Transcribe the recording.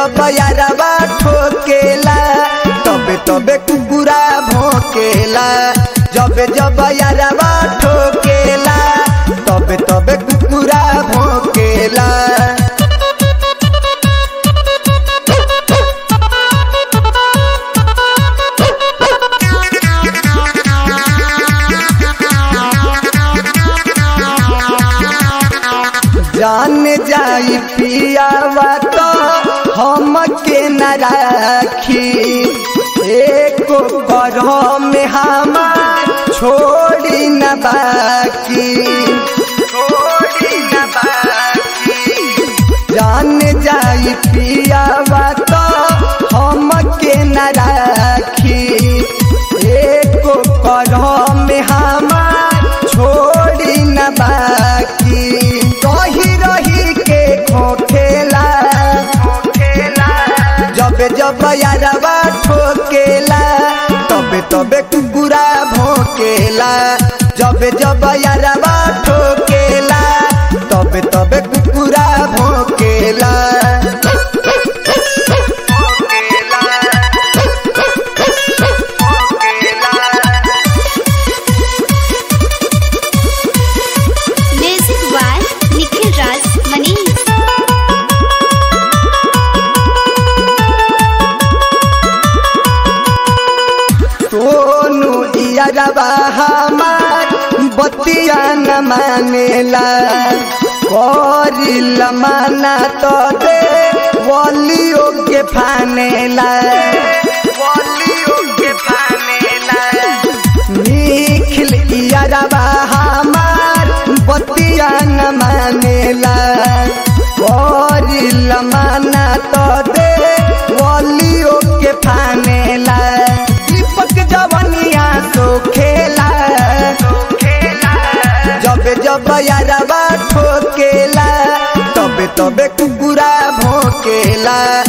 जब यारवा ठोकेला तबे तबे कुकुरा भोकेला जब जब यारवा ठोकेला तबे तबे कुकुरा भोकेला जान जाई पियावा तो हम के न राखी एको करह में हमार छोड़ी न बाकी छोड़ी न बाकी जान जाई पियावा तो हम के न राखी एको करह में हमार छोड़ी न बाकी रही रही के खोखेला जब जब यारवा ठोकेला तबे तबे कुकुरा भोकेला जब जब यारवा ठोकेला तबे तबे कुकुरा भोकेला Music by Nikhil Raj Manish. Sonu यारवा हमार बतिया न मानेला करिल माना तो दे वलियो के फानेला वलियो के फानेला निखिल यारवा हमार बतिया न मानेला करिल माना तो दे वलियो के फानेला दीपक जवनिया सो खेला जब जब यारवा ठोकेला तबे तबे कुकुरा भोकेला